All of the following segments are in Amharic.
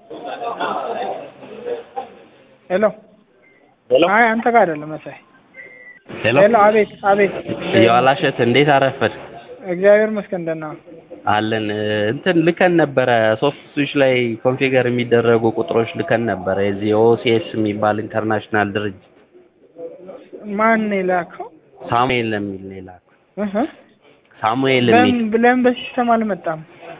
ሄሎ ሄሎ አይ አንተ ጋር አይደለም መሳይ ሄሎ ሄሎ አቤት አቤት የዋላሸት እንዴት አረፈድ እግዚአብሔር ይመስገን ደህና ነው አለን እንትን ልከን ነበረ ሶፍት ስዊች ላይ ኮንፊገር የሚደረጉ ቁጥሮች ልከን ነበረ የዚህ ኦሲኤስ የሚባል ኢንተርናሽናል ድርጅት ማን ነው የላከው ሳሙኤል የሚል ነው የላከው እህ ሳሙኤል የሚል ለምን ለምን በሲስተም አልመጣም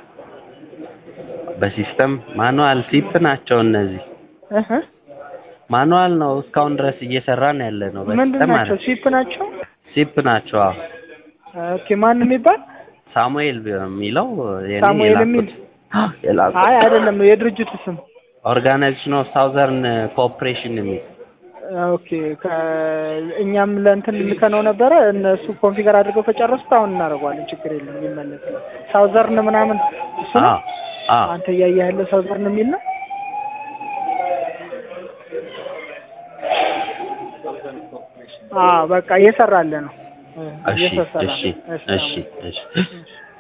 በሲስተም ማኑዋል ሲፕ ናቸው እነዚህ እህ ማኑዋል ነው እስካሁን ድረስ እየሰራን ያለ ነው ምንድን በሲስተም ናቸው ማለት ሲፕ ናቸው ሲፕ ናቸው አዎ ኦኬ ማን የሚባል ሳሙኤል የሚለው የኔ ሳሙኤል የላኩት የሚል የላኩት አይ አይደለም የድርጅቱ ስም ኦርጋናይዜሽን ኦፍ ሳውዘርን ኮኦፕሬሽን የሚል ኦኬ እኛም ለእንትን ልከነው ነበረ እነሱ ኮንፊገር አድርገው ከጨረሱት አሁን እናደርገዋለን ችግር የለም ይመለስ ሳውዘርን ምናምን እሱ ነው አዎ አዎ አንተ እያየህ ያለ ሳውዘርን የሚል ነው አዎ በቃ እየሰራለ ነው እሺ እየሰራ እሺ ነው። እሺ እሺ